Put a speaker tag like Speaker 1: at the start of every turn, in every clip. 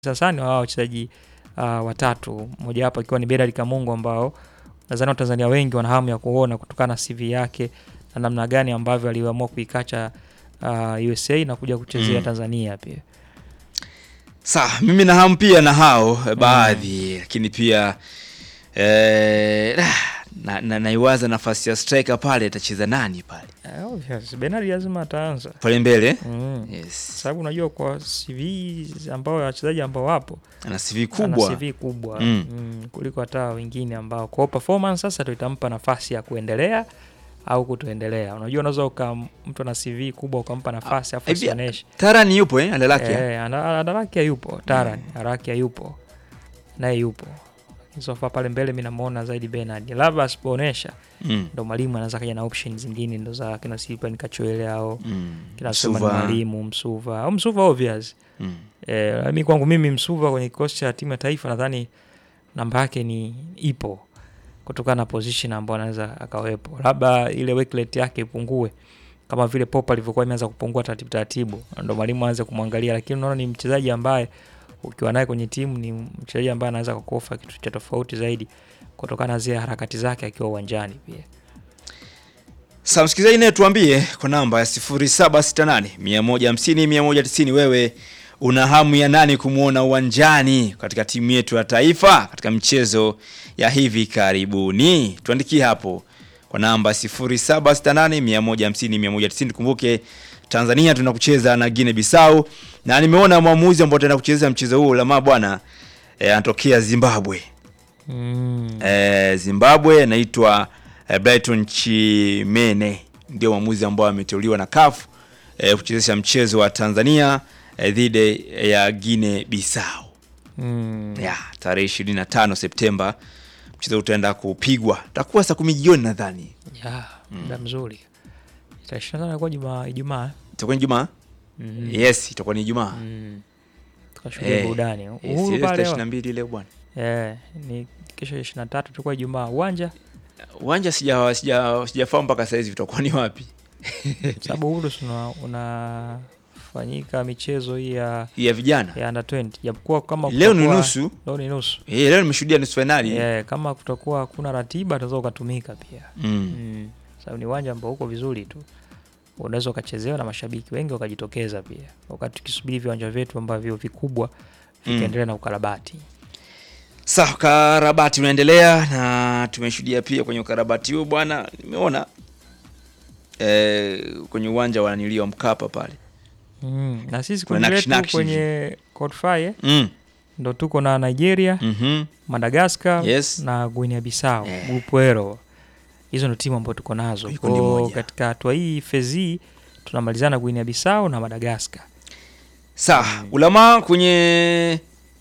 Speaker 1: sasa ni wao wachezaji uh, watatu, mmoja wapo akiwa ni Bernard Kamungo ambao nadhani Watanzania wengi wana hamu ya kuona kutokana na CV yake na namna gani ambavyo aliamua kuikacha uh, USA na kuja kuchezea
Speaker 2: Mm.
Speaker 1: Tanzania pia.
Speaker 2: Sawa, mimi na hamu pia na hao eh, baadhi lakini pia eh, na, na, naiwaza nafasi ya striker pale atacheza nani pale
Speaker 1: Uh, obvious. Bernard lazima ataanza
Speaker 2: pale mbele
Speaker 1: mm.
Speaker 2: yes.
Speaker 1: sababu unajua kwa CV ambao wachezaji ambao wapo
Speaker 2: ana CV
Speaker 1: ana
Speaker 2: kubwa
Speaker 1: CV kubwa
Speaker 2: Mm.
Speaker 1: mm, kuliko hata wengine ambao kwa performance sasa ndio itampa nafasi ya kuendelea au kutoendelea. Unajua, unaweza uka mtu ana CV kubwa ukampa nafasi afu
Speaker 2: hivi,
Speaker 1: asioneshe.
Speaker 2: Tarani yupo eh, Andalakia
Speaker 1: Eh, ana- Andarakia yupo, Taran Arakia yupo naye yupo sofa pale mbele, mi namuona zaidi Bernard, labda asipoonesha
Speaker 2: mm.
Speaker 1: ndo mwalimu anaweza kaja na option zingine ndo za kina Silvan Kachoele au
Speaker 2: mm.
Speaker 1: kina Suleiman
Speaker 2: Msuva.
Speaker 1: mwalimu Msuva au Msuva obvious
Speaker 2: mm.
Speaker 1: Eh, mi kwangu mimi Msuva kwenye kikosi cha timu ya taifa nadhani namba yake ni ipo kutokana na position ambayo anaweza akawepo, labda ile work rate yake ipungue kama vile Pop alivyokuwa imeanza kupungua taratibu taratibu, ndo mwalimu aanze kumwangalia, lakini unaona ni mchezaji ambaye ukiwa naye kwenye timu ni mchezaji ambaye anaweza kukofa kitu cha tofauti zaidi kutokana na zile harakati zake akiwa uwanjani pia.
Speaker 2: Sa msikilizaji naye tuambie kwa namba ya 0768 150 190 wewe una hamu ya nani kumwona uwanjani katika timu yetu ya taifa katika mchezo ya hivi karibuni? Tuandikie hapo kwa namba 0768 150 190. Kumbuke Tanzania tunakucheza na Guinea Bissau na nimeona mwamuzi ambao ataenda kucheza mchezo huo Lama bwana eh, anatokea Zimbabwe.
Speaker 1: Mm.
Speaker 2: Eh, Zimbabwe anaitwa eh, Brighton Chimene ndio mwamuzi ambao ameteuliwa na CAF eh, kuchezesha mchezo wa Tanzania eh, dhidi ya Guinea Bissau
Speaker 1: Mm.
Speaker 2: ya tarehe 25 Septemba. Mchezo utaenda kupigwa, utakuwa saa kumi jioni nadhani,
Speaker 1: Ya, muda mzuri. Tarehe ishirini na tano inakuwa Juma- Ijumaa.
Speaker 2: itakuwa ni Ijumaa.
Speaker 1: Mm.
Speaker 2: Yes, itakuwa ni Ijumaa.
Speaker 1: Mm. Tukashuhudia
Speaker 2: Eh,
Speaker 1: burudani.
Speaker 2: Yes,
Speaker 1: Uhuru
Speaker 2: ile
Speaker 1: pale.
Speaker 2: tarehe 22 leo bwana.
Speaker 1: Eh, ni kesho ishirini na tatu tulikuwa Ijumaa uwanja,
Speaker 2: Uwanja sija sija sijafahamu mpaka sasa hivi utakuwa ni wapi.
Speaker 1: sababu Uhuru si una unafanyika michezo hii ya
Speaker 2: Hii ya vijana.
Speaker 1: ya under 20 japokuwa kama
Speaker 2: Leo ni
Speaker 1: kutakuwa-
Speaker 2: nusu.
Speaker 1: leo ni nusu
Speaker 2: Eh, leo nimeshuhudia nusu finali.
Speaker 1: eh, kama kutakuwa hakuna ratiba utaweza ukatumika pia
Speaker 2: Mm.
Speaker 1: mm. sababu ni uwanja ambao uko vizuri tu unaweza ukachezewa na mashabiki wengi wakajitokeza pia wakati tukisubiri viwanja vyetu ambavyo vikubwa
Speaker 2: Mm.
Speaker 1: vikaendelea na ukarabati
Speaker 2: Sawa, ukarabati unaendelea na tumeshuhudia pia kwenye ukarabati huo bwana, nimeona eh, kwenye uwanja wa nanilio Mkapa pale
Speaker 1: mm. na sisi
Speaker 2: Kuna
Speaker 1: kundi
Speaker 2: nakshi
Speaker 1: letu
Speaker 2: nakshi
Speaker 1: kwenye qualifier
Speaker 2: mm.
Speaker 1: ndo tuko na Nigeria
Speaker 2: mm
Speaker 1: Madagascar
Speaker 2: Yes.
Speaker 1: na Guinea Bissau
Speaker 2: Eh.
Speaker 1: grupu Ero. Hizo ndo timu ambazo tuko nazo.
Speaker 2: Kwenye kundi
Speaker 1: Kwa
Speaker 2: moja.
Speaker 1: katika hatua hii fezi tunamalizana Guinea Bissau na Madagascar.
Speaker 2: Sawa, ulama kwenye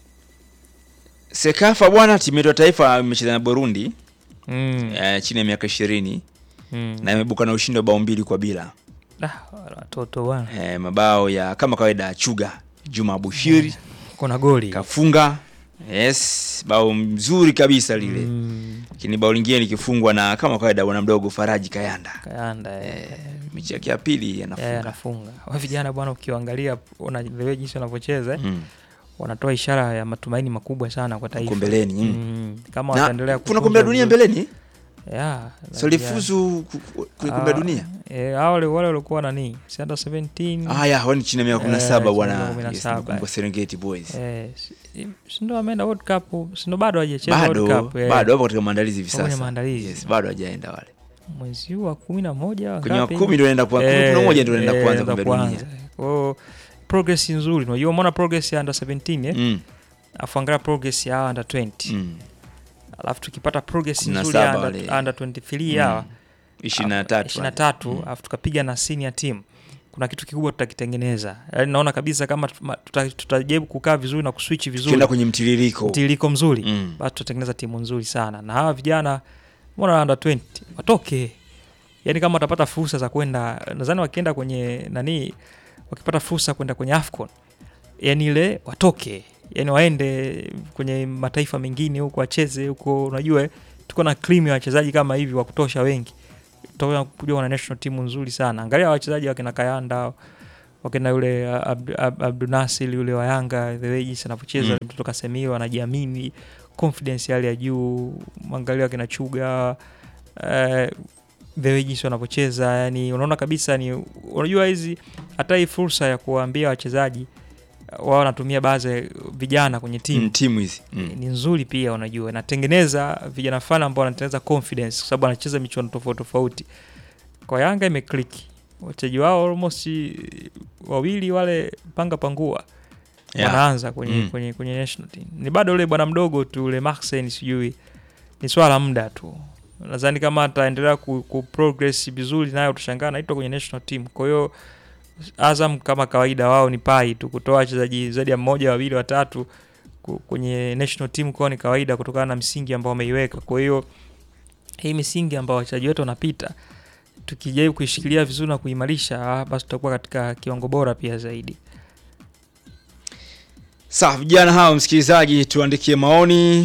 Speaker 2: Sekafa bwana, timu yetu ya taifa imecheza na Burundi
Speaker 1: Mm.
Speaker 2: eh, chini ya miaka ishirini
Speaker 1: Mm.
Speaker 2: na imebuka na ushindi wa bao mbili kwa bila
Speaker 1: Ah, watoto bwana.
Speaker 2: eh, mabao ya kama kawaida ya Chuga Juma Bushiri
Speaker 1: Kuna goli.
Speaker 2: kafunga yes, bao mzuri kabisa lile
Speaker 1: Mm.
Speaker 2: lakini bao lingine likifungwa na kama kawaida bwana mdogo Faraji Kayanda
Speaker 1: Kayanda eh.
Speaker 2: eh, mechi yake ya pili
Speaker 1: Eh,
Speaker 2: anafunga
Speaker 1: anafunga. Wa vijana bwana ukiangalia unaelewa jinsi wanavyocheza eh,
Speaker 2: mm.
Speaker 1: wanatoa ishara ya matumaini makubwa sana kwa taifa.
Speaker 2: Huko mbeleni mm.
Speaker 1: Mm. Kama
Speaker 2: na
Speaker 1: wataendelea
Speaker 2: kuna
Speaker 1: kutunza
Speaker 2: kombe la dunia
Speaker 1: vizuri-
Speaker 2: mbeleni
Speaker 1: Yeah,
Speaker 2: so lifuzu ku- ku- kwenye kombe la
Speaker 1: Ah,
Speaker 2: dunia
Speaker 1: Eh, hao wale wale walikuwa nani? Si under 17.
Speaker 2: haya wao ni chini ya miaka kumi na
Speaker 1: Eh,
Speaker 2: saba
Speaker 1: chini ya
Speaker 2: bwana
Speaker 1: miaka kumi na
Speaker 2: Yes,
Speaker 1: saba.
Speaker 2: nakumbuka Serengeti Boys
Speaker 1: Eh, si- si ndo ameenda World Cup, si ndo bado hajacheza
Speaker 2: bado
Speaker 1: World Cup. eh.
Speaker 2: bado wapo katika maandalizi hivi
Speaker 1: Wapo kwenye
Speaker 2: sasa
Speaker 1: maandalizi.
Speaker 2: yes, bado hajaenda wale
Speaker 1: Mwezi huu wa kumi na moja
Speaker 2: kwenye wa
Speaker 1: ngapi?
Speaker 2: kumi ndio naenda kwa kumi
Speaker 1: Eh,
Speaker 2: na moja ndio naenda
Speaker 1: eh,
Speaker 2: kuanza
Speaker 1: ndo
Speaker 2: kombe la dunia
Speaker 1: kuanza. Kwa hiyo progress nzuri. Unajua umeona progress ya under 17 eh?
Speaker 2: mm.
Speaker 1: Afu angalia progress ya under 20.
Speaker 2: mm.
Speaker 1: Alafu tukipata progress
Speaker 2: Kumi na
Speaker 1: nzuri ya
Speaker 2: saba
Speaker 1: under,
Speaker 2: wale.
Speaker 1: under 23 hawa
Speaker 2: ishirini na tatu
Speaker 1: ishirini na tatu alafu tukapiga na senior team kuna kitu kikubwa tutakitengeneza yaani naona kabisa kama tuma- tuta- tutajaribu kukaa vizuri na kuswitch vizuri
Speaker 2: tukienda kwenye mtiririko
Speaker 1: mtiririko mzuri
Speaker 2: Mm.
Speaker 1: basi tutatengeneza timu nzuri sana na hawa vijana mbona under 20 watoke yaani kama watapata fursa za kwenda nadhani wakienda kwenye nani wakipata fursa kwenda kwenye afcon yani ile watoke yani waende kwenye mataifa mengine huko wacheze huko unajua eh, tuko na cream ya wachezaji kama hivi wa kutosha wengi tutakuja kuja na national timu nzuri sana angalia wachezaji wakina kayanda wakina yule uh, Abdu- Ab- Abdunasir yule wa Yanga the way jinsi anavyocheza
Speaker 2: Mm.
Speaker 1: mtoto Kasemiro anajiamini confidence ya hali ya juu mwangalia wakina Chuga eh, the way jinsi wanavyocheza yani unaona kabisa ni unajua hizi hata hii fursa ya kuwaambia wachezaji uh, wao wanatumia baadhi ya vijana kwenye timu
Speaker 2: Mm, timu hizi mm.
Speaker 1: ni nzuri pia unajua inatengeneza vijana fulani ambao wanatengeneza confidence kwa sababu anacheza michuano tofauti tofauti kwa yanga imeclick wachezaji wao almost eh, wawili wale panga pangua
Speaker 2: Yeah.
Speaker 1: wanaanza kwenye,
Speaker 2: Mm.
Speaker 1: kwenye, kwenye national team ni bado ule bwana mdogo tu ule Maxen sijui ni swala la muda tu nadhani kama ataendelea ku, ku progress vizuri nayo utashangaa anaitwa kwenye national team kwa hiyo Azam kama kawaida wao ni pai tu kutoa wachezaji zaidi ya mmoja wawili watatu ku- kwenye national team kwao ni kawaida kutokana na msingi ambao wameiweka kwa hiyo hii misingi ambao wachezaji wetu wanapita tukijaribu kuishikilia vizuri na kuimarisha ah, basi tutakuwa katika kiwango bora pia zaidi
Speaker 2: Sawa, vijana hao, msikilizaji, tuandikie maoni.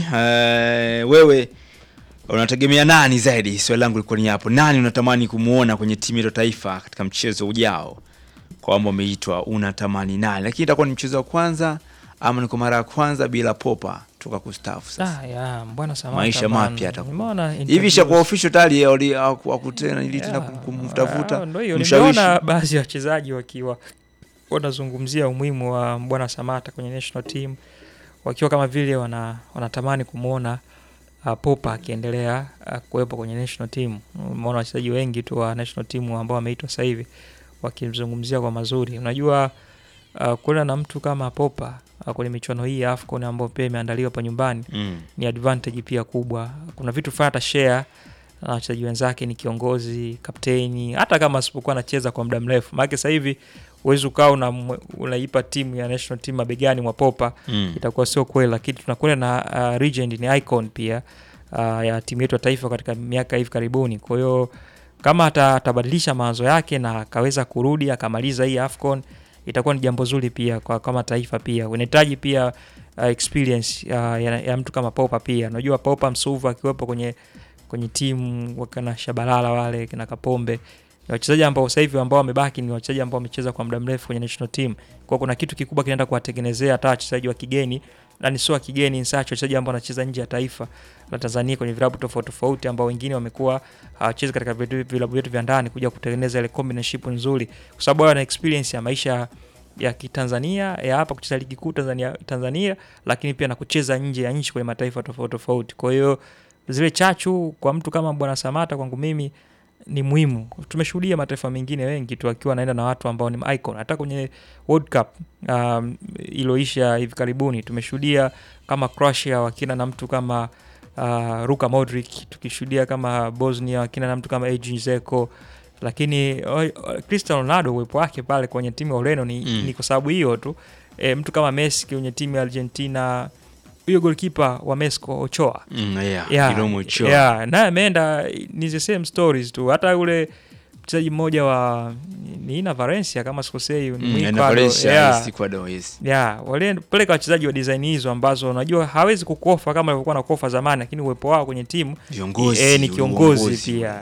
Speaker 2: Eh, wewe unategemea nani zaidi? Swali langu lilikuwa ni hapo, nani unatamani kumwona kwenye timu yetu ya taifa katika mchezo ujao? Kwamba umeitwa unatamani nani, lakini itakuwa ni mchezo wa kwanza ama ni kwa mara ya kwanza bila popa toka kustaafu sasa
Speaker 1: Ah, ya, mbwana Samata
Speaker 2: Maisha
Speaker 1: bana.
Speaker 2: mapya atakuwa.
Speaker 1: Nimeona
Speaker 2: hivi
Speaker 1: interviews.
Speaker 2: ishakuwa official tayari wali- hawaku- hawakutena ili tena
Speaker 1: Yeah.
Speaker 2: kum- kumtafuta
Speaker 1: Ah, ndio hiyo
Speaker 2: mshawishi.
Speaker 1: nimeona baadhi ya wachezaji wakiwa wanazungumzia umuhimu wa Mbwana Samata kwenye national team wakiwa kama vile wana, wanatamani kumwona uh, Popa akiendelea uh, kuwepo kwenye national team. Umeona wachezaji wengi tu wa national team ambao wameitwa sasa hivi wakimzungumzia kwa mazuri. Unajua uh, kuna na mtu kama Popa uh, kwenye michuano hii ya AFCON ambayo pia imeandaliwa hapa nyumbani
Speaker 2: Mm.
Speaker 1: ni advantage pia kubwa. Kuna vitu fulani atashare na wachezaji wenzake, ni kiongozi, kapteni, hata kama asipokuwa anacheza kwa muda mrefu. Maana sasa hivi huwezi ukawa una, unaipa timu ya national team mabegani mwa Popa,
Speaker 2: Mm.
Speaker 1: itakuwa sio kweli, lakini tunakwenda na uh, legend, ni icon pia uh, ya timu yetu ya taifa katika miaka hivi karibuni. Kwa hiyo kama ata- atabadilisha mawazo yake na akaweza kurudi akamaliza hii AFCON itakuwa ni jambo zuri pia kwa kama taifa pia. Unahitaji pia uh, experience uh, ya, ya mtu kama Popa pia. Unajua Popa Msuva akiwepo kwenye kwenye timu wakina Shabalala wale kina Kapombe ni wachezaji ambao sasa hivi ambao wamebaki ni wachezaji ambao wamecheza kwa muda mrefu kwenye national team. Kwa kuna kitu kikubwa kinaenda kuwatengenezea hata wachezaji wa kigeni na ni sio wa kigeni nsacho wachezaji ambao wanacheza nje ya taifa la Tanzania kwenye vilabu tofauti tofauti ambao wengine wamekuwa hawachezi katika vitu- vilabu vyetu vya ndani kuja kutengeneza ile combination nzuri kwa sababu wao wana experience ya maisha ya kitanzania ya hapa kucheza ligi kuu Tanzania, Tanzania lakini pia na kucheza nje ya nchi kwenye mataifa tofauti tofauti. Kwa hiyo zile chachu kwa mtu kama Bwana Samata kwangu mimi ni muhimu. Tumeshuhudia mataifa mengine wengi tu akiwa anaenda na watu ambao ni icon. Hata kwenye World Cup um, iloisha hivi karibuni tumeshuhudia kama Croatia wakina na mtu kama uh, Luka Modric, tukishuhudia kama Bosnia wakina na mtu kama Edin Dzeko, lakini o- o- Cristiano Ronaldo uwepo wake pale kwenye timu ya Ureno ni,
Speaker 2: Mm.
Speaker 1: ni kwa sababu hiyo tu. E, mtu kama Messi kwenye timu ya Argentina, huyo goalkeeper wa Mexico Ochoa
Speaker 2: Mm, yeah.
Speaker 1: Yeah,
Speaker 2: Kidomo cho.
Speaker 1: yeah, naye ameenda ni the same stories tu hata yule mchezaji mmoja wa niina Valencia kama sikosei ni
Speaker 2: Mm,
Speaker 1: Mwiko
Speaker 2: na
Speaker 1: ado-
Speaker 2: Valencia,
Speaker 1: yeah,
Speaker 2: yes, Ecuador, yes.
Speaker 1: yeah, walipeleka wachezaji wa design hizo ambazo unajua hawezi kukofa kama alivyokuwa nakofa zamani, lakini uwepo wao kwenye timu
Speaker 2: Viongozi,
Speaker 1: eh, ni kiongozi
Speaker 2: uongozi.
Speaker 1: pia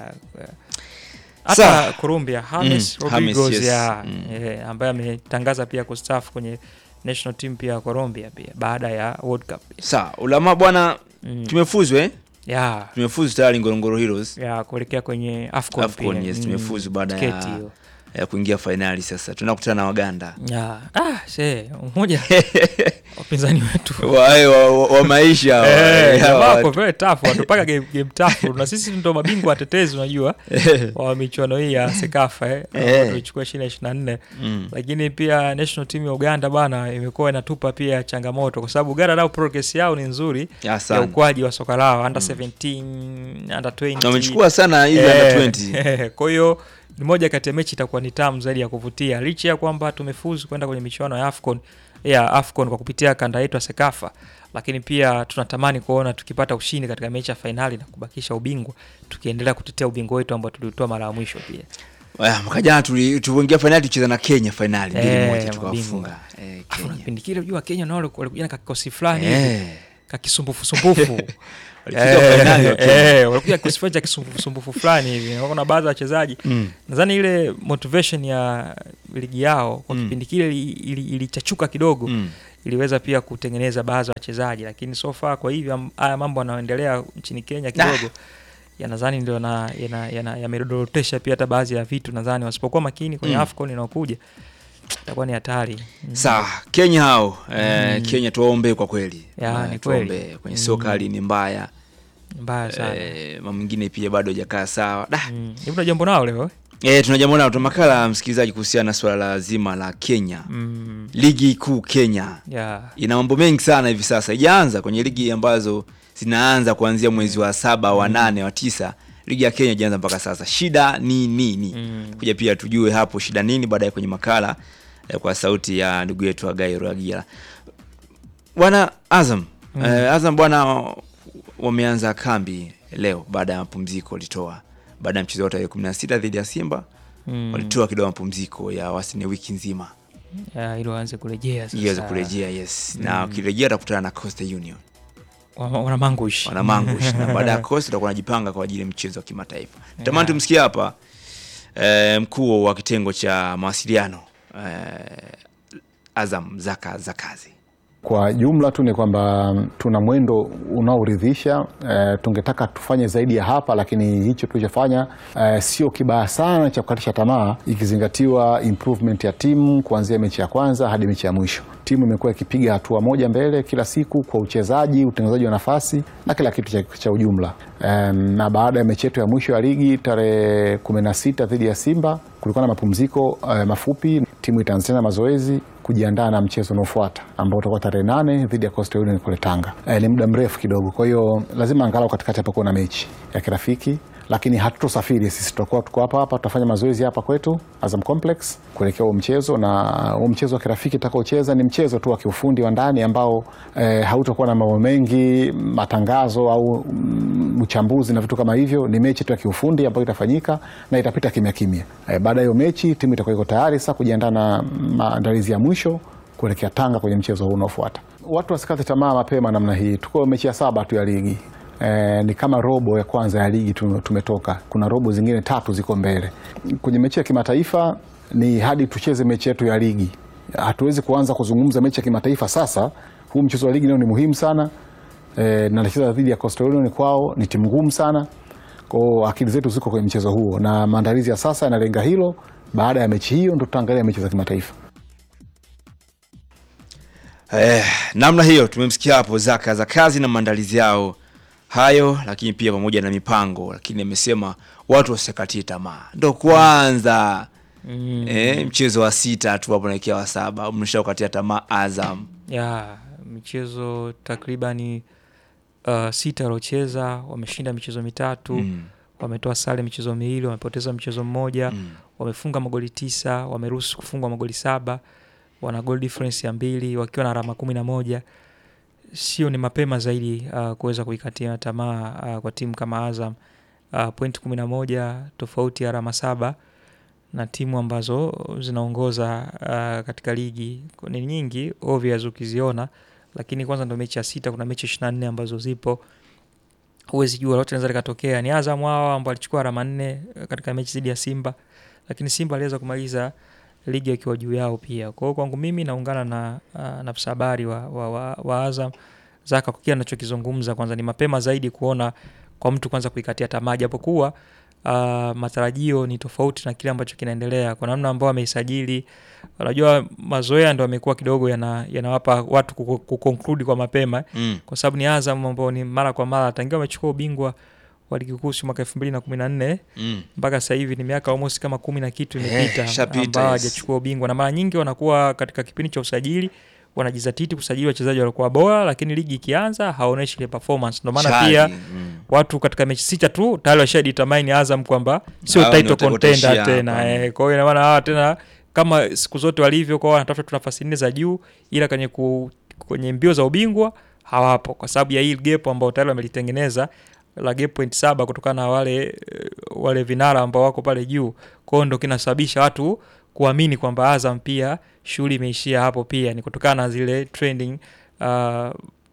Speaker 2: Sawa.
Speaker 1: hata Colombia James
Speaker 2: Mm,
Speaker 1: Rodriguez
Speaker 2: James, yes.
Speaker 1: yeah,
Speaker 2: Mm.
Speaker 1: eh, ambaye ametangaza pia kustaafu kwenye national team pia ya Colombia pia baada ya World Cup
Speaker 2: Sawa, ulama bwana,
Speaker 1: mm.
Speaker 2: tumefuzu eh?
Speaker 1: yeah,
Speaker 2: Tumefuzu tayari Ngorongoro Heroes.
Speaker 1: ya kuelekea kwenye AFCON,
Speaker 2: AFCON,
Speaker 1: pia.
Speaker 2: yes,
Speaker 1: Mm,
Speaker 2: tumefuzu baada
Speaker 1: tiketi
Speaker 2: ya-
Speaker 1: hiyo.
Speaker 2: ya kuingia fainali sasa. Tunakutana na Waganda.
Speaker 1: Ya, ah, se, mmoja wapinzani wetu
Speaker 2: wa, wa, wa, wa maisha wa-
Speaker 1: Eh,
Speaker 2: ya,
Speaker 1: jamaa
Speaker 2: wa-
Speaker 1: wako very tough, watupaka game, game tough na sisi ndo mabingwa watetezi unajua wa michuano hii ya Sekafa eh,
Speaker 2: Eh.
Speaker 1: tulichukua ishirini na ishirini na nne
Speaker 2: Mm.
Speaker 1: lakini pia national team ya Uganda bana imekuwa inatupa pia changamoto kwa sababu Uganda nao progress yao ni nzuri
Speaker 2: Ya
Speaker 1: ya
Speaker 2: sana.
Speaker 1: ukuaji wa soka lao under 17 under 20
Speaker 2: Na wamechukua sana hizi
Speaker 1: Eh,
Speaker 2: under 20.
Speaker 1: eh, kwa hiyo ni moja kati ya mechi itakuwa ni tamu zaidi ya kuvutia licha ya kwamba tumefuzu kwenda kwenye michuano ya AFCON ya AFCON kwa kupitia kanda yetu ya Sekafa, lakini pia tunatamani kuona tukipata ushindi katika mechi ya fainali na kubakisha ubingwa, tukiendelea kutetea ubingwa wetu ambao tuliutoa mara ya mwisho pia.
Speaker 2: Aya, Mwaka jana tuli- tuliingia fainali tucheza na Kenya fainali mbili
Speaker 1: Eh,
Speaker 2: moja
Speaker 1: mabingwa.
Speaker 2: tukawafunga. Eh,
Speaker 1: Afu na
Speaker 2: Kenya.
Speaker 1: kipindi kile unajua Wakenya nao walikuja na kikosi fulani hivi
Speaker 2: Eh.
Speaker 1: kakisumbufu sumbufu
Speaker 2: Walifika fainali wa Kenya.
Speaker 1: Eh, walikuja kisifua cha kisumbufu fulani hivi kuna baadhi ya wachezaji
Speaker 2: Mm.
Speaker 1: nadhani ile motivation ya ligi yao kwa
Speaker 2: Mm.
Speaker 1: kipindi kile ili- ili- ilichachuka kidogo
Speaker 2: Mm.
Speaker 1: iliweza pia kutengeneza baadhi ya wachezaji lakini so far kwa hivyo am- haya mambo yanayoendelea nchini Kenya kidogo yanadhani ndio na- yana- yana- yamedorotesha pia hata baadhi ya vitu nadhani wasipokuwa makini kwenye
Speaker 2: Mm.
Speaker 1: AFCON inayokuja itakuwa ni hatari Mm.
Speaker 2: Sawa, Kenya hao eh,
Speaker 1: Mm.
Speaker 2: Kenya tuwaombee kwa kweli.
Speaker 1: Ya,
Speaker 2: Eh,
Speaker 1: ni
Speaker 2: tuwaombee.
Speaker 1: kweli.
Speaker 2: Kwenye
Speaker 1: Mm.
Speaker 2: soka hali ni mbaya.
Speaker 1: mbaya sana
Speaker 2: Eh, mambo mengine pia bado hajakaa sawa. Da.
Speaker 1: Mm. Hivi una jambo nao leo eh?
Speaker 2: Eh, tuna jambo nalo tuna makala msikilizaji kuhusiana na swala la zima la Kenya.
Speaker 1: mm.
Speaker 2: Ligi kuu Kenya
Speaker 1: yeah.
Speaker 2: ina mambo mengi sana hivi sasa. Ijaanza kwenye ligi ambazo zinaanza kuanzia mwezi wa saba, wa nane, wa tisa. Ligi ya Kenya ijaanza mpaka sasa. Shida ni nini?
Speaker 1: Mm.
Speaker 2: Kuja pia tujue hapo shida nini baadaye kwenye makala eh, kwa sauti ya ndugu yetu Agai Ruagira. Bwana Azam,
Speaker 1: Mm.
Speaker 2: eh, Azam bwana wameanza kambi leo baada ya mapumziko walitoa baada ya mchezo wa tarehe 16 dhidi ya Simba
Speaker 1: Mm.
Speaker 2: walitoa kidogo mapumziko ya wastani wiki nzima
Speaker 1: Yeah, ili waanze kurejea sasa.
Speaker 2: ili waweze kurejea yes, na wakirejea watakutana na Coastal Union
Speaker 1: Wana- wana mangush
Speaker 2: wana mangush na baada ya Coastal watakuwa wanajipanga kwa ajili ya mchezo wa kimataifa. Tamani tumsikie hapa eh, mkuu wa kitengo cha mawasiliano eh, Azam Zaka Zakazi.
Speaker 3: Kwa jumla tu ni kwamba mm, tuna mwendo unaoridhisha. E, tungetaka tufanye zaidi ya hapa, lakini hicho tulichofanya e, sio kibaya sana cha kukatisha tamaa, ikizingatiwa improvement ya timu kuanzia mechi ya kwanza hadi mechi ya mwisho. Timu imekuwa ikipiga hatua moja mbele kila siku kwa uchezaji, utengenezaji wa nafasi na kila kitu cha, cha ujumla. E, na baada ya mechi yetu ya mwisho ya ligi tarehe 16 dhidi ya Simba kulikuwa na mapumziko e, mafupi. Timu itaanza tena mazoezi kujiandaa na mchezo unaofuata ambao utakuwa tarehe nane dhidi ya Coastal Union kule Tanga. E, ni muda mrefu kidogo, kwa hiyo lazima angalau katikati hapa kuwa na mechi ya kirafiki, lakini hatutosafiri sisi, tutakuwa tuko hapa hapa, tutafanya mazoezi hapa kwetu Azam Complex kuelekea huo mchezo, na huo mchezo wa kirafiki tutakaocheza ni mchezo tu wa kiufundi wa ndani ambao e, hautakuwa na mambo mengi, matangazo au mm, uchambuzi na vitu kama hivyo. Ni mechi tu ya kiufundi ambayo itafanyika na itapita kimya kimya. E, baada ya hiyo mechi timu itakuwa iko tayari sasa kujiandaa na maandalizi ya mwisho kuelekea Tanga kwenye mchezo huu unaofuata. Watu wasikate tamaa mapema namna hii, tuko mechi ya saba tu ya ligi. E, ni kama robo ya kwanza ya ligi tu- tumetoka. Kuna robo zingine tatu ziko mbele. Kwenye mechi ya kimataifa ni hadi tucheze mechi yetu ya ligi. Hatuwezi kuanza kuzungumza mechi ya kimataifa sasa. Huu mchezo wa ligi leo ni muhimu sana e, na nacheza dhidi ya Coastal Union kwao, ni timu ngumu sana kwao. Akili zetu ziko kwenye mchezo huo na maandalizi ya sasa yanalenga hilo. Baada ya mechi hiyo ndo tutaangalia mechi za kimataifa.
Speaker 2: Eh, namna hiyo tumemsikia hapo Zaka za kazi na maandalizi yao hayo, lakini pia pamoja na mipango, lakini amesema watu wasikatie tamaa, ndo kwanza
Speaker 1: Mm.
Speaker 2: eh, mchezo wa sita tu hapo naelekea wa saba, mnashaukatia tamaa Azam.
Speaker 1: ya michezo takribani uh, sita waliocheza wameshinda michezo mitatu
Speaker 2: Mm.
Speaker 1: wametoa sare michezo miwili wamepoteza mchezo mmoja
Speaker 2: Mm.
Speaker 1: wamefunga magoli tisa wameruhusu kufungwa magoli saba wana goal difference ya mbili wakiwa na alama kumi na moja sio ni mapema zaidi uh, kuweza kuikatia tamaa uh, kwa timu kama azam uh, point kumi na moja tofauti ya alama saba na timu ambazo zinaongoza uh, katika ligi ni nyingi obvious ukiziona lakini kwanza ndo mechi ya sita kuna mechi ishiri na nne ambazo zipo huwezi jua lote naweza likatokea ni azam hao ambao alichukua alama nne eh, katika mechi dhidi ya simba lakini simba aliweza kumaliza ligi akiwa juu yao pia kwa hiyo kwangu mimi naungana na uh, na afisa habari wa, wa, wa, wa azam zaka kwa kile anachokizungumza kwanza ni mapema zaidi kuona kwa mtu kwanza kuikatia tamaa japokuwa uh, matarajio ni tofauti na kile ambacho kinaendelea kwa namna ambao ameisajili unajua mazoea ndo amekuwa kidogo yana- yanawapa watu kuko- kuconclude kwa mapema
Speaker 2: Mm.
Speaker 1: kwa sababu ni Azam ambao ni mara kwa mara tangia wamechukua ubingwa wa ligi kuu si mwaka elfu mbili na kumi na nne
Speaker 2: Mm.
Speaker 1: mpaka sasa hivi ni miaka almost kama kumi na kitu
Speaker 2: Eh,
Speaker 1: imepita
Speaker 2: ishapita,
Speaker 1: ambao
Speaker 2: yes.
Speaker 1: hajachukua ubingwa na mara nyingi wanakuwa katika kipindi cha usajili wanajizatiti kusajili wachezaji walikuwa bora lakini ligi ikianza hawaoneshi ile performance ndio maana
Speaker 2: Chali.
Speaker 1: pia
Speaker 2: Mm.
Speaker 1: watu katika mechi sita tu tayari washadetermine Azam kwamba sio
Speaker 2: Hao ndio
Speaker 1: title
Speaker 2: watakaoishia
Speaker 1: contender tena
Speaker 2: hapa.
Speaker 1: eh, kwa hiyo ina maana hawa tena kama siku zote walivyo kwao wanatafuta tu nafasi nne za juu ila kwenye ku, kwenye mbio za ubingwa hawapo kwa sababu ya hii gap ambao tayari wamelitengeneza la gap point saba kutokana na wale eh, wale vinara ambao wako pale juu kwao ndo kinasababisha watu kuamini kwamba Azam pia shughuli imeishia hapo pia ni kutokana na zile trending uh,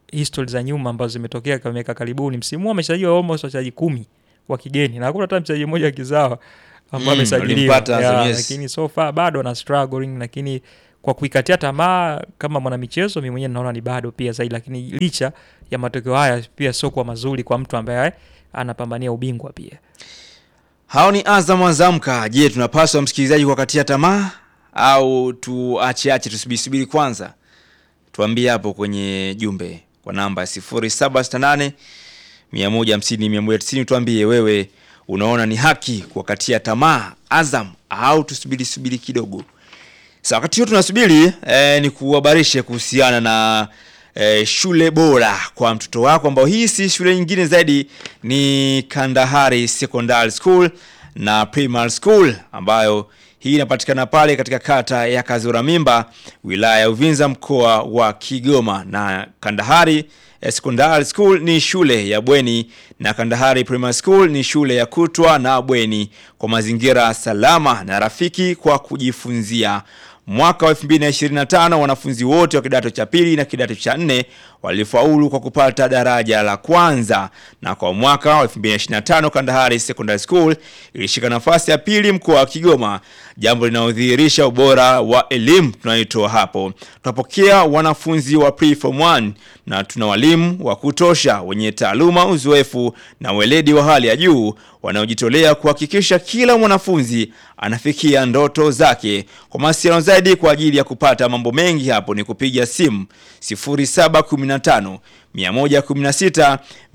Speaker 1: history za nyuma ambazo zimetokea kwa miaka karibuni, msimu huu amesajiliwa almost wachezaji kumi wa kigeni na hakuna hata mchezaji mmoja kizawa ambao
Speaker 2: Mm,
Speaker 1: amesajiliwa
Speaker 2: walimpata Azam,
Speaker 1: Yeah,
Speaker 2: yes.
Speaker 1: lakini so far bado na struggling, lakini kwa kuikatia tamaa kama mwanamichezo, mimi mwenyewe naona ni bado pia zaidi, lakini licha ya matokeo haya pia sio kwa mazuri kwa mtu ambaye anapambania ubingwa pia.
Speaker 2: Hao ni Azam Azamka. Je, tunapaswa msikilizaji kuwakatia tamaa au tuacheache tusubiri kwanza? Tuambie hapo kwenye jumbe kwa namba 0768 150 190. Tuambie wewe unaona ni haki kuwakatia tamaa Azam au tusubiri subiri kidogo. Sasa wakati huo tunasubiri eh, ni kuhabarishe kuhusiana na eh, shule bora kwa mtoto wako ambao hii si shule nyingine zaidi ni Kandahari Secondary School na Primary School ambayo hii inapatikana pale katika kata ya Kazura Mimba wilaya ya Uvinza mkoa wa Kigoma na Kandahari eh, Secondary School ni shule ya bweni na Kandahari Primary School ni shule ya kutwa na bweni kwa mazingira salama na rafiki kwa kujifunzia. Mwaka wa 2025 wanafunzi wote wa kidato cha pili na kidato cha nne walifaulu kwa kupata daraja la kwanza, na kwa mwaka wa 2025 Kandahari Secondary School ilishika nafasi ya pili mkoa wa Kigoma, jambo linalodhihirisha ubora wa elimu tunayotoa hapo. Tunapokea wanafunzi wa pre-form 1 na tuna walimu wa kutosha wenye taaluma, uzoefu na weledi wa hali ya juu wanaojitolea kuhakikisha kila mwanafunzi anafikia ndoto zake. Kwa mawasiliano zaidi kwa ajili ya kupata mambo mengi hapo ni kupiga simu 0715 116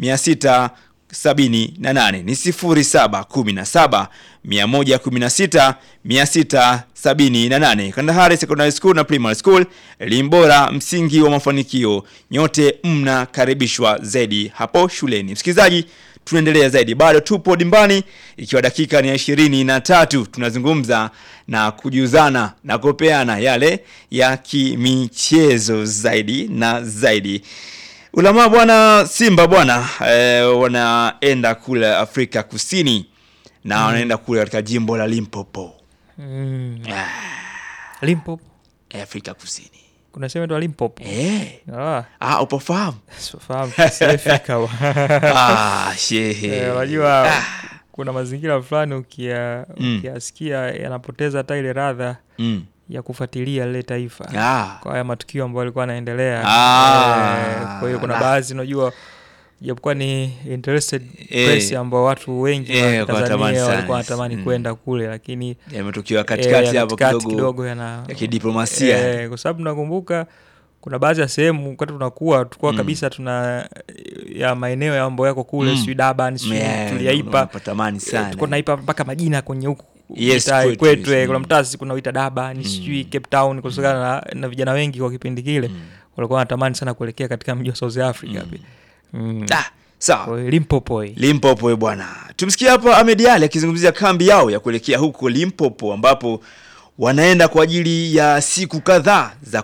Speaker 2: 678 ni 0717 116 678. Kandahari Secondary School na Primary School, elimu bora, msingi wa mafanikio. Nyote mnakaribishwa zaidi hapo shuleni. Msikilizaji, tunaendelea zaidi, bado tupo dimbani, ikiwa dakika ni ya ishirini na tatu. Tunazungumza na kujuzana na kupeana yale ya kimichezo zaidi na zaidi. Ulamaa bwana, Simba bwana eh, wanaenda kule Afrika Kusini na wanaenda kule katika jimbo la Limpopo
Speaker 1: Mm. Limpopo
Speaker 2: eh, Afrika Kusini
Speaker 1: kuna sehemu inaitwa Limpopo.
Speaker 2: eh.
Speaker 1: Ah,
Speaker 2: Ah, upofahamu?
Speaker 1: sifahamu sijafika wa.
Speaker 2: ah, shehe
Speaker 1: Eh, Unajua kuna mazingira fulani ukia
Speaker 2: Mm.
Speaker 1: ukiyasikia yanapoteza hata ile radha
Speaker 2: mm.
Speaker 1: ya kufuatilia lile taifa
Speaker 2: ah.
Speaker 1: kwa haya matukio ambayo alikuwa anaendelea.
Speaker 2: Ah.
Speaker 1: Eh, kwa hiyo kuna
Speaker 2: Na-
Speaker 1: baadhi unajua japokuwa ni interested
Speaker 2: Eh.
Speaker 1: press ambao watu wengi
Speaker 2: Eh,
Speaker 1: wa
Speaker 2: walikuwa wanatamani
Speaker 1: Tanzania
Speaker 2: sana.
Speaker 1: walikuwa wanatamani
Speaker 2: Mm.
Speaker 1: kwenda kule, lakini
Speaker 2: yametokea
Speaker 1: eh,
Speaker 2: katikati
Speaker 1: ya
Speaker 2: hapo
Speaker 1: katikati
Speaker 2: kidogo
Speaker 1: kidogo yana
Speaker 2: ya kidiplomasia
Speaker 1: Eh, kwa sababu nakumbuka kuna baadhi ya sehemu wakati tunakuwa tulikuwa
Speaker 2: Mm.
Speaker 1: kabisa tuna ya maeneo ya mambo yako kule
Speaker 2: Mm.
Speaker 1: sijui Durban sijui
Speaker 2: Yeah,
Speaker 1: tuliaipa
Speaker 2: unapatamani
Speaker 1: eh,
Speaker 2: sana.
Speaker 1: tulikuwa tunaipa mpaka majina kwenye huku
Speaker 2: Yes,
Speaker 1: mitaa
Speaker 2: kwetu,
Speaker 1: kwetu
Speaker 2: yes,
Speaker 1: eh, kuna
Speaker 2: mm.
Speaker 1: mtaa sisi kunauita Durban sijui Cape Town kutokana na, na vijana wengi kwa kipindi kile walikuwa wanatamani sana kuelekea katika mji wa South Africa pia. Mm.
Speaker 2: ah, sawa
Speaker 1: Kwa hiyo Limpopo hii.
Speaker 2: Limpopo eh, bwana. Tumsikia hapa Ahmed Ali akizungumzia kambi yao ya kuelekea huko Limpopo ambapo wanaenda kwa ajili ya siku kadhaa za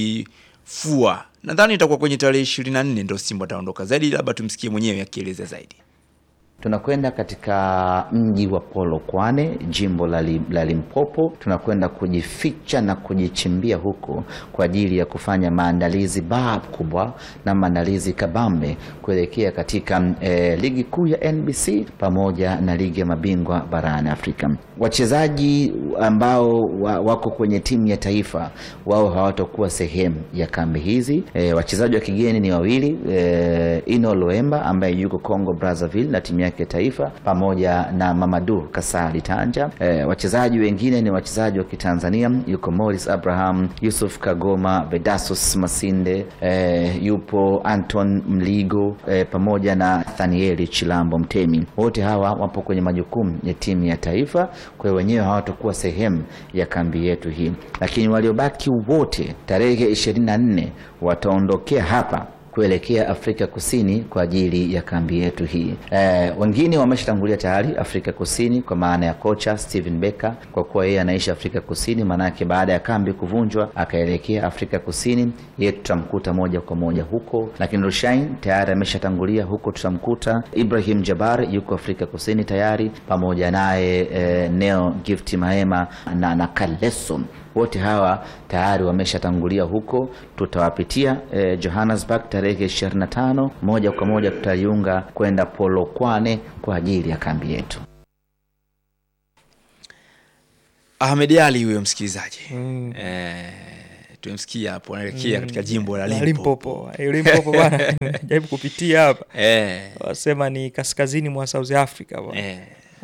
Speaker 2: kujifua. Nadhani itakuwa kwenye tarehe 24 ndio Simba ataondoka. Zaidi labda tumsikie mwenyewe akieleza zaidi.
Speaker 4: Tunakwenda katika mji wa Polokwane, jimbo la, Li, la Limpopo. Tunakwenda kujificha na kujichimbia huko kwa ajili ya kufanya maandalizi baa kubwa na maandalizi kabambe kuelekea katika eh, ligi kuu ya NBC pamoja na ligi ya mabingwa barani Afrika. Wachezaji ambao wa, wako kwenye timu ya taifa wao hawatakuwa sehemu ya kambi hizi. E, wachezaji wa kigeni ni wawili e, Ino Loemba ambaye yuko Congo Brazzaville na timu yake ya taifa pamoja na Mamadu Kasali Tanja. E, wachezaji wengine ni wachezaji wa Kitanzania, yuko Morris Abraham, Yusuf Kagoma, Vedasus Masinde, e, yupo Anton Mligo e, pamoja na Nathanieli Chilambo Mtemi. Wote hawa wapo kwenye majukumu ya timu ya taifa, kwa hiyo wenyewe hawatakuwa sehemu ya kambi yetu hii, lakini waliobaki wote tarehe 24 wataondokea hapa kuelekea Afrika Kusini kwa ajili ya kambi yetu hii. E, wengine wameshatangulia tayari Afrika Kusini kwa maana ya kocha Steven Becker, kwa kuwa yeye anaishi Afrika Kusini, maanake baada ya kambi kuvunjwa akaelekea Afrika Kusini, yeye tutamkuta moja kwa moja huko. Lakini Rushain tayari ameshatangulia huko, tutamkuta Ibrahim Jabar yuko Afrika Kusini tayari, pamoja naye e, Neo Gift Mahema na, na Kaleso wote hawa tayari wameshatangulia huko. Tutawapitia eh, Johannesburg tarehe 25, moja kwa moja tutaiunga kwenda Polokwane kwa ajili ya kambi yetu.
Speaker 2: Ahmed Ali huyo msikilizaji
Speaker 1: Mm.
Speaker 2: eh, tumemsikia hapo anaelekea katika jimbo la
Speaker 1: La
Speaker 2: Limpopo
Speaker 1: Limpopo. Eh, Limpopo bwana jaribu kupitia hapa
Speaker 2: eh,
Speaker 1: wasema ni kaskazini mwa South Africa bwana
Speaker 2: eh,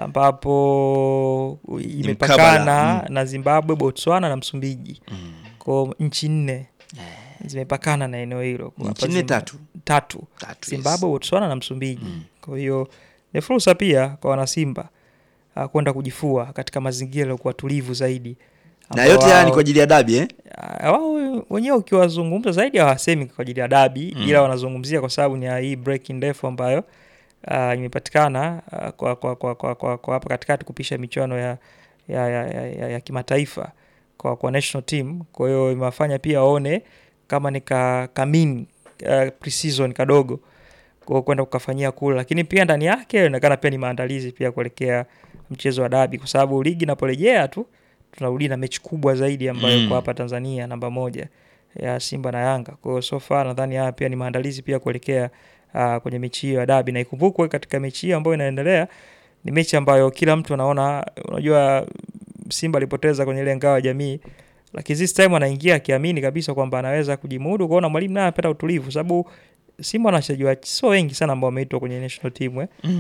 Speaker 1: ambapo
Speaker 2: mkabala,
Speaker 1: imepakana
Speaker 2: mm.
Speaker 1: na Zimbabwe, Botswana na Msumbiji.
Speaker 2: mm.
Speaker 1: Kwa nchi nne zimepakana na eneo hilo. Kwa
Speaker 2: Nchi
Speaker 1: hapa
Speaker 2: nne
Speaker 1: Zim-
Speaker 2: tatu?
Speaker 1: tatu.
Speaker 2: Tatu,
Speaker 1: Zimbabwe,
Speaker 2: yes.
Speaker 1: Botswana na Msumbiji. Kwa hiyo ni fursa pia kwa wanasimba ah, kwenda kujifua katika mazingira yaliyokuwa tulivu zaidi.
Speaker 2: na
Speaker 1: ambao
Speaker 2: yote haya ni
Speaker 1: wao-
Speaker 2: kwa ajili ya dabi eh?
Speaker 1: Ah, wao wenyewe ukiwazungumza zaidi hawasemi kwa ajili ya dabi
Speaker 2: Mm.
Speaker 1: ila wanazungumzia kwa sababu ni ya hii break ndefu ambayo ah, imepatikana ah, kwa, kwa, kwa, kwa, kwa, kwa hapa katikati kupisha michuano ya, ya, ya, ya, ya, ya kimataifa kwa, kwa national team. Kwa hiyo imewafanya pia waone kama ni ka, kamini uh, pre-season kadogo kwa kwenda kukafanyia kule, lakini pia ndani yake inaonekana pia ni maandalizi pia kuelekea mchezo wa dabi, kwa sababu ligi inaporejea tu tunarudi na mechi kubwa zaidi ambayo
Speaker 2: Mm.
Speaker 1: kwa hapa Tanzania namba moja ya Simba na Yanga. Kwa hiyo so far nadhani haya pia ni maandalizi pia kuelekea uh, kwenye mechi hiyo ya dabi, na ikumbukwe katika mechi hiyo ambayo inaendelea ni mechi ambayo kila mtu anaona, unajua Simba alipoteza kwenye ile ngao ya jamii, lakini this time anaingia akiamini kabisa kwamba anaweza kujimudu, kuona mwalimu naye anapata utulivu, sababu Simba wana wachezaji wa- sio wengi sana ambao wameitwa kwenye national team eh.
Speaker 2: Mm.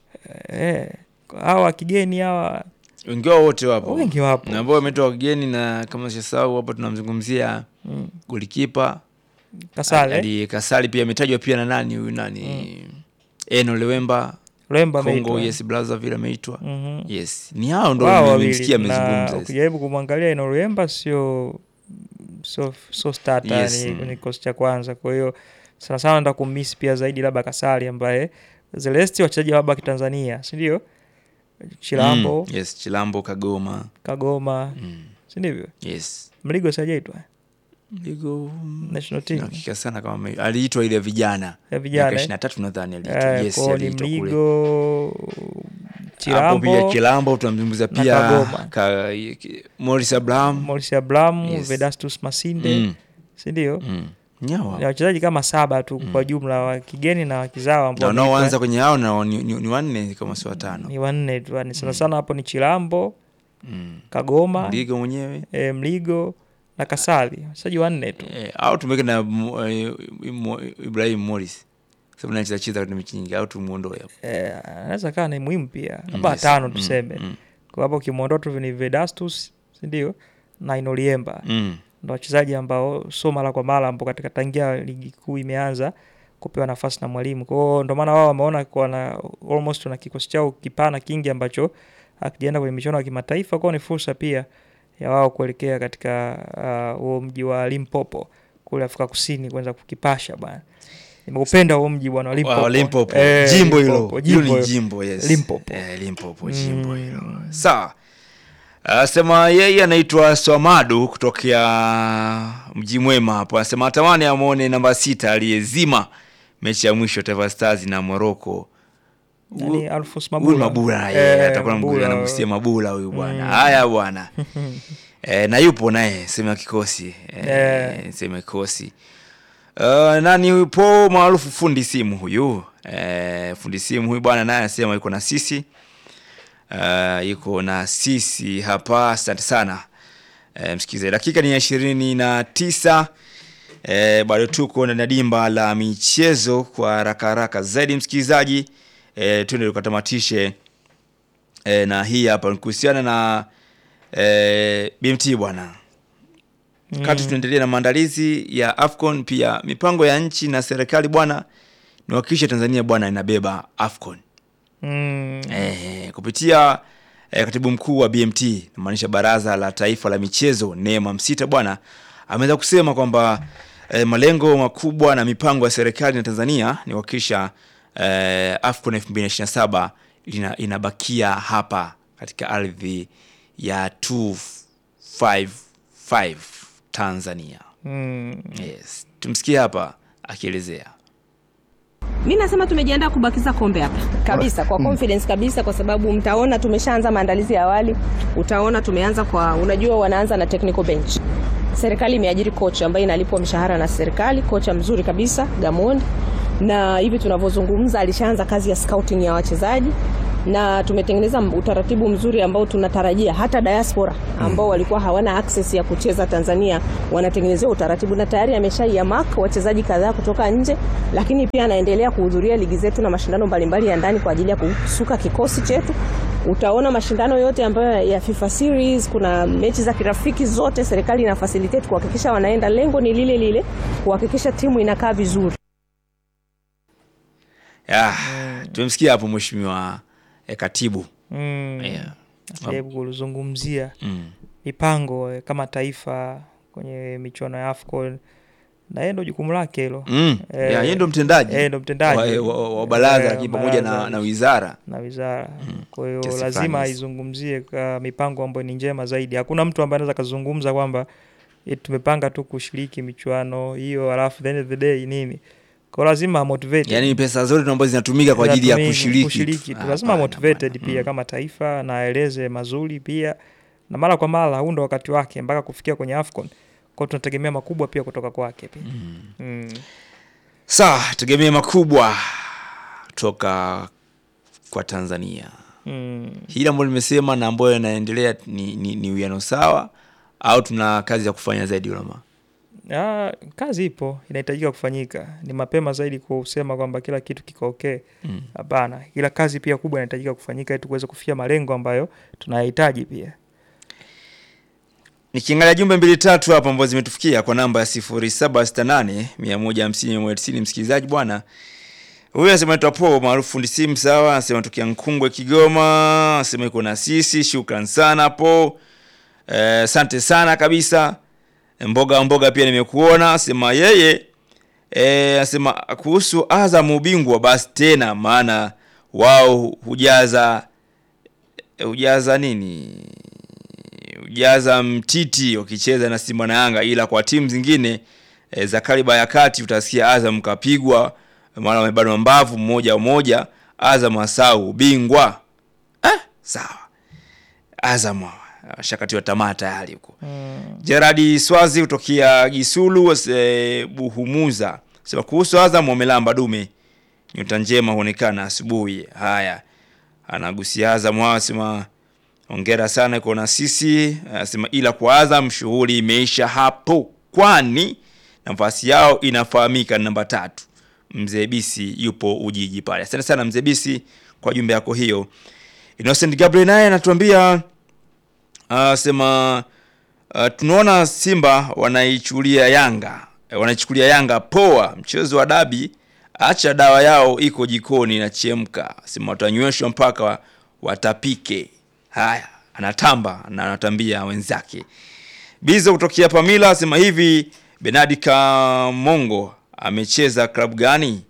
Speaker 1: Eh, hawa kigeni hawa
Speaker 2: wengi wao wote wapo
Speaker 1: wengi wapo
Speaker 2: na ambao wametoka wageni na kama sisahau hapo tunamzungumzia
Speaker 1: mm.
Speaker 2: golikipa
Speaker 1: Kasale
Speaker 2: Ali Kasali pia ametajwa pia na nani huyu nani Eno Lewemba
Speaker 1: Lemba
Speaker 2: Congo
Speaker 1: ameitwa.
Speaker 2: yes Brazzaville ameitwa
Speaker 1: Mhm.
Speaker 2: yes ni hao ndo
Speaker 1: Wao
Speaker 2: nimemsikia
Speaker 1: wawili. Na
Speaker 2: amezungumza yes.
Speaker 1: ukijaribu kumwangalia Enolemba sio sio sio starter
Speaker 2: Yes,
Speaker 1: ni
Speaker 2: mm.
Speaker 1: kwenye kikosi cha kwanza. Kwa hiyo sana sana nataka kummisi pia zaidi labda Kasali ambaye Zelesti wachezaji labda wa Kitanzania, si ndio? Chilambo,
Speaker 2: Mm, yes Chilambo Kagoma
Speaker 1: Kagoma,
Speaker 2: mm.
Speaker 1: si ndivyo?
Speaker 2: yes
Speaker 1: Mligo sijaitwa
Speaker 2: Ligo
Speaker 1: national team
Speaker 2: hakika sana kama ame- aliitwa ile vijana
Speaker 1: ya vijana.
Speaker 2: ishirini na tatu nadhani aliitwa
Speaker 1: Eh,
Speaker 2: yes
Speaker 1: kwao ni
Speaker 2: aliitwa kule
Speaker 1: Mligo,
Speaker 2: hapo pia
Speaker 1: Chilambo,
Speaker 2: Chilambo tunamzungumza
Speaker 1: na
Speaker 2: pia
Speaker 1: Kagoma.
Speaker 2: ka, Morris Abraham
Speaker 1: Maurice Abraham,
Speaker 2: Yes.
Speaker 1: Vedastus Masinde,
Speaker 2: mm.
Speaker 1: si ndio?
Speaker 2: mm. Nyawa.
Speaker 1: Ni wachezaji kama saba tu kwa jumla wa kigeni na wakizawa
Speaker 2: na
Speaker 1: ambao
Speaker 2: wanaoanza
Speaker 1: wameitwa
Speaker 2: kwenye hao na ni, ni, ni wanne kama si watano
Speaker 1: ni wanne tu, yani sana sana hapo ni Chilambo,
Speaker 2: mm.
Speaker 1: Kagoma,
Speaker 2: Ligo mwenyewe
Speaker 1: e, Mligo na Kasali, wachezaji wanne tu.
Speaker 2: eh, au tumeweke na Mo- eh, Mo- Ibrahim Morris sababu nacheza cheza katika mechi nyingi au tumuondoe hapo
Speaker 1: Eh, anaweza kaa ni muhimu pia, labda
Speaker 2: yes.
Speaker 1: tano
Speaker 2: Mm,
Speaker 1: tuseme.
Speaker 2: mm,
Speaker 1: Kwa hapo ukimwondoa tu ni Vedastus, si ndio? Na Inoliemba.
Speaker 2: mm.
Speaker 1: ndo wachezaji ambao sio mara kwa mara ambao katika tangia ligi kuu imeanza kupewa nafasi na mwalimu. Kwa hiyo ndo maana wao wameona kuwa na almost na kikosi chao kipana kingi ambacho akijaenda kwenye michuano ya kimataifa, kwao ni fursa pia ya wao kuelekea katika ah, huo mji wa Limpopo kule Afrika Kusini kuanza kukipasha bwana. Nimeupenda huo mji bwana wa Limpopo.
Speaker 2: Wow, Limpopo.
Speaker 1: Eh,
Speaker 2: jimbo
Speaker 1: Limpopo,
Speaker 2: hilo hilo
Speaker 1: jimbo
Speaker 2: ni
Speaker 1: hilo.
Speaker 2: jimbo yes.
Speaker 1: Limpopo.
Speaker 2: Eh, Limpopo jimbo
Speaker 1: Mm.
Speaker 2: hilo sawa anasema yeye anaitwa Swamadu kutokea mji mwema hapo anasema atamani amwone namba sita aliyezima mechi ya mwisho Taifa Stars na Morocco
Speaker 1: Nani Alphonse
Speaker 2: huyu
Speaker 1: Mabula.
Speaker 2: Mabula
Speaker 1: Eh,
Speaker 2: yeye atakuwa
Speaker 1: Mabula.
Speaker 2: anagusia Mabula huyu bwana
Speaker 1: Mm.
Speaker 2: haya bwana e, na yupo naye sehemu ya kikosi e,
Speaker 1: Eh.
Speaker 2: sehemu ya kikosi uh, nani yupo maarufu fundi simu huyu e, fundi simu huyu bwana naye anasema yuko na sisi uh, yuko na sisi hapa asante sana e, msikilizaji dakika ni ya ishirini na tisa e, bado tuko ndani ya dimba la michezo kwa haraka haraka zaidi msikilizaji e, tuende tukatamatishe e, na hii hapa ni kuhusiana na e, BMT bwana wakati tunaendelea na maandalizi ya AFCON pia mipango ya nchi na serikali bwana ni kuhakikisha Tanzania bwana inabeba AFCON
Speaker 1: Mm.
Speaker 2: eh, kupitia eh, katibu mkuu wa BMT namaanisha baraza la taifa la michezo Neema Msita bwana ameweza kusema kwamba eh, malengo makubwa na mipango ya serikali na Tanzania ni kuhakikisha eh, AFCON 2027 ina, inabakia hapa katika ardhi ya 255 Tanzania.
Speaker 1: Mm.
Speaker 2: Yes. Tumsikie hapa akielezea.
Speaker 5: Mi nasema tumejiandaa kubakiza kombe hapa kabisa, kwa confidence kabisa, kwa sababu mtaona tumeshaanza maandalizi ya awali. Utaona tumeanza kwa, unajua wanaanza na technical bench. Serikali imeajiri kocha ambaye inalipwa mshahara na serikali, kocha mzuri kabisa Gamondi, na hivi tunavyozungumza alishaanza kazi ya scouting ya wachezaji na tumetengeneza utaratibu mzuri ambao tunatarajia hata diaspora ambao walikuwa hawana access ya kucheza Tanzania wanatengenezewa utaratibu, na tayari ameshaiamak wachezaji kadhaa kutoka nje, lakini pia anaendelea kuhudhuria ligi zetu na mashindano mbalimbali ya ndani kwa ajili ya kusuka kikosi chetu. Utaona mashindano yote ambayo ya FIFA series, kuna mechi za kirafiki zote, serikali ina facilitate kuhakikisha wanaenda. Lengo ni lile lile, kuhakikisha timu inakaa vizuri.
Speaker 2: Ya, tumemsikia hapo mheshimiwa eh, katibu
Speaker 1: mm.
Speaker 2: yeah.
Speaker 1: jaribu kuzungumzia
Speaker 2: mm.
Speaker 1: mipango eh, kama taifa kwenye michuano ya AFCON na yeye ndo jukumu lake hilo
Speaker 2: Mm.
Speaker 1: Eh,
Speaker 2: ya, yeye ndo mtendaji
Speaker 1: eh, ndo mtendaji.
Speaker 2: wa, wa, wa baraza
Speaker 1: Eh,
Speaker 2: lakini pamoja na,
Speaker 1: baraza.
Speaker 2: na wizara
Speaker 1: na wizara kwa hiyo
Speaker 2: Kiasi
Speaker 1: lazima
Speaker 2: fulani.
Speaker 1: aizungumzie kwa mipango ambayo ni njema zaidi hakuna mtu ambaye anaweza kazungumza kwamba eh, tumepanga tu kushiriki michuano hiyo alafu the end of the day nini kwa lazima motivate
Speaker 2: yaani pesa zote ambazo zinatumika kwa ajili ya
Speaker 1: Tunatumia
Speaker 2: kushiriki
Speaker 1: kushiriki
Speaker 2: tu.
Speaker 1: tu lazima
Speaker 2: Hapana,
Speaker 1: motivated
Speaker 2: hapana.
Speaker 1: pia
Speaker 2: Mm.
Speaker 1: kama taifa na aeleze mazuri pia na mara kwa mara huu ndo wakati wake mpaka kufikia kwenye AFCON kwao tunategemea makubwa pia kutoka kwake pia mm.
Speaker 2: Sawa, tegemee makubwa kutoka kwa Tanzania.
Speaker 1: Mm.
Speaker 2: Hili ambalo nimesema na ambayo yanaendelea ni, ni, ni uwiano sawa au tuna kazi ya kufanya zaidi Ulama?
Speaker 1: Ah, kazi ipo inahitajika kufanyika. Ni mapema zaidi kusema kwamba kila kitu kiko okay.
Speaker 2: Mm.
Speaker 1: Hapana, ila kazi pia kubwa inahitajika kufanyika ili tuweze kufikia malengo ambayo tunayahitaji pia.
Speaker 2: Nikiangalia jumbe mbili tatu hapa ambazo zimetufikia kwa namba ya 0768 150 190 msikilizaji bwana. Huyu anasema anaitwa Paul maarufu fundi simu sawa, anasema tukia Nkungwe Kigoma, anasema yuko na sisi, shukran sana Paul. Eh, asante sana kabisa. Mboga mboga pia nimekuona, asema yeye eh, anasema kuhusu Azam ubingwa basi tena maana wao hujaza hujaza nini? Hujaza mtiti wakicheza na Simba na Yanga, ila kwa timu zingine e, za kaliba ya kati utasikia Azam kapigwa mara wamebanwa mbavu mmoja mmoja, Azam asau ubingwa. Ah, sawa. Azam shakatiwa tamaa tayari huko. Gerard Swazi kutokea Gisulu e, Buhumuza sema kuhusu Azam wamelamba dume, nyota njema huonekana asubuhi. Haya, anagusia Azam hao, sema hongera sana iko na sisi. Anasema ila kwa Azam shughuli imeisha hapo, kwani nafasi yao inafahamika ni namba tatu. Mzee Bisi yupo Ujiji pale. Asante sana Mzee Bisi kwa jumbe yako hiyo. Innocent Gabriel naye anatuambia anasema uh, tunaona Simba wanaichukulia Yanga eh, wanaichukulia Yanga poa. Mchezo wa dabi, acha dawa yao iko jikoni inachemka, sema watanyweshwa mpaka watapike. Haya, anatamba na anatambia wenzake. Bizo kutokea Pamila asema hivi, Benadi Kamongo amecheza klabu gani?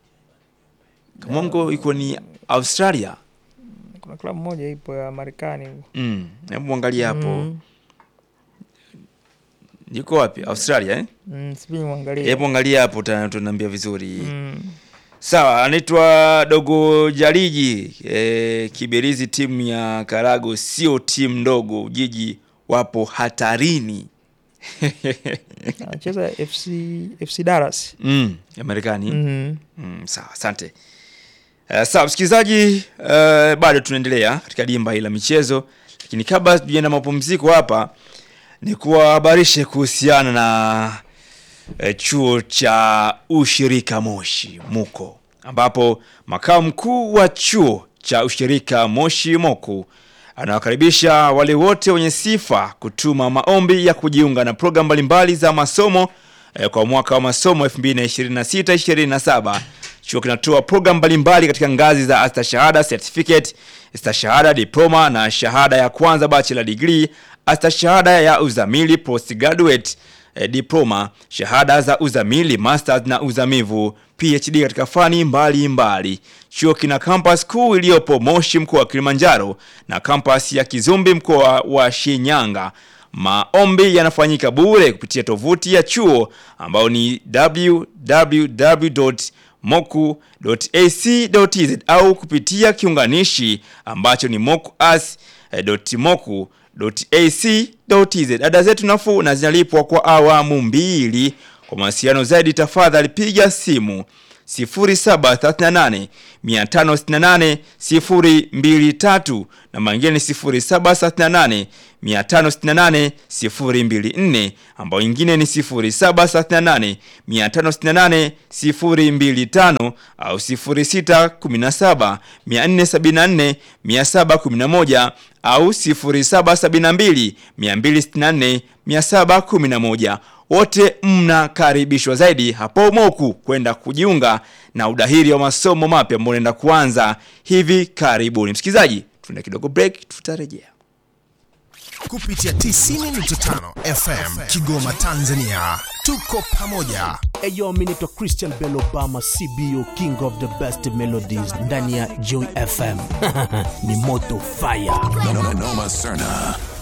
Speaker 2: Kamongo iko ni Australia.
Speaker 1: Kuna klabu moja ipo ya Marekani.
Speaker 2: Mm, hebu mwangalie hapo.
Speaker 1: Mm.
Speaker 2: Yuko wapi? Australia eh?
Speaker 1: Mm, sijui mwangalie.
Speaker 2: Hebu angalia hapo uta- utaniambia vizuri.
Speaker 1: Mm.
Speaker 2: Sawa, anaitwa Dogo Jariji e, Kiberizi, timu ya Karago sio timu ndogo, Ujiji wapo hatarini.
Speaker 1: Anacheza FC FC Dallas.
Speaker 2: mm, ya Marekani.
Speaker 1: Mm.
Speaker 2: Mm, sawa, asante. Uh, sawa msikilizaji, uh, bado tunaendelea katika dimba hili la michezo, lakini kabla tujaenda mapumziko hapa, ni kuwahabarishe kuhusiana na eh, chuo cha ushirika Moshi Muko, ambapo makao mkuu wa chuo cha ushirika Moshi Moku anawakaribisha wale wote wenye sifa kutuma maombi ya kujiunga na programu mbalimbali za masomo eh, kwa mwaka wa masomo 2026-2027. Chuo kinatoa programu mbalimbali katika ngazi za astashahada certificate, stashahada diploma na shahada ya kwanza bachelor degree, astashahada ya uzamili postgraduate eh, diploma, shahada za uzamili, masters na uzamivu, PhD katika fani mbalimbali mbali. Chuo kina campus kuu iliyopo Moshi mkoa wa Kilimanjaro na campus ya Kizumbi mkoa wa Shinyanga. Maombi yanafanyika bure kupitia tovuti ya chuo ambao ni moku.ac.tz au kupitia kiunganishi ambacho ni mokuas.moku.ac.tz. Ada zetu nafuu na zinalipwa kwa awamu mbili. Kwa mawasiliano zaidi, tafadhali piga simu 0738 568 023 na mangine ni 0738 568 024 ambao ingine ni 0738 568 025 au 0617 474 711 au 0772 264 711 wote mnakaribishwa zaidi hapo Moku kwenda kujiunga na udahiri wa masomo mapya ambao unaenda kuanza hivi karibuni. Msikilizaji, tuna kidogo break, tutarejea.
Speaker 6: kupitia 90.5 FM Kigoma, Tanzania. Tuko pamoja.
Speaker 7: Eyo, mi naitwa Christian Bell Obama, CBO King of the Best Melodies ndani ya Joy FM. Ni moto fire.
Speaker 8: Noma Noma Serna